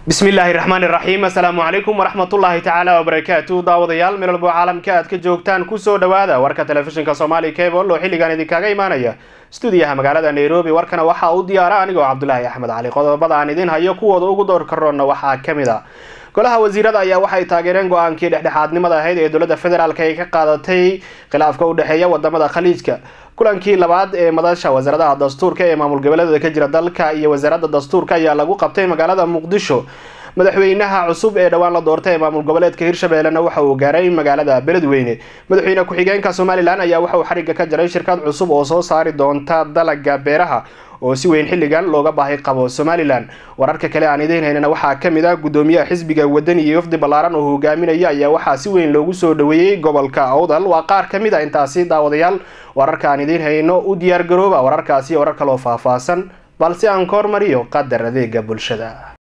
bismillaahi raxmaani raxiim assalaamu calaykum waraxmatullaahi tacaala wabarakaatu daawadayaal meel walbo caalamka aad ka joogtaan kusoo dhawaada warka telefishinka soomaali cable oo xilligan idinkaga imaanaya stuudiyaha magaalada nairobi warkana waxaa u diyaara anigoo cabdulaahi axmed cali qodobada aan idin hayo kuwooda ugu door karoonna waxaa ka mid a golaha wasiirada ayaa waxay taageereen go-aankii dhexdhexaadnimada ahayd ee dowladda federaalk ay ka qaadatay khilaafka u dhexeeya wadamada khaliijka kulankii labaad ee madasha wasaaradaha dastuurka ee maamul goboleedada ka jira dalka iyo wasaaradda dastuurka ayaa lagu qabtay magaalada muqdisho madaxweynaha cusub ee dhowaan la doortay ee maamul goboleedka hirshabeellena waxa uu gaaray magaalada beledweyne madaxweyne ku-xigeenka somalilan ayaa waxa uu xariga ka jaray shirkad cusub oo soo saari doonta dalaga beeraha oo si weyn xilligan looga baahi qabo somalilan wararka kale aan idiin haynana waxaa kamid ah gudoomiyaha xisbiga wadani iyo wafdi ballaaran oo hogaaminaya ayaa waxaa si weyn loogu soo dhaweeyey gobolka awdal waa qaar kamid a intaasi daawadayaal wararka aan idiin hayno u diyaar garooba wararkaasi warar kaloo faahfaahsan balse aan ka hormariyo qadar adeega bulshada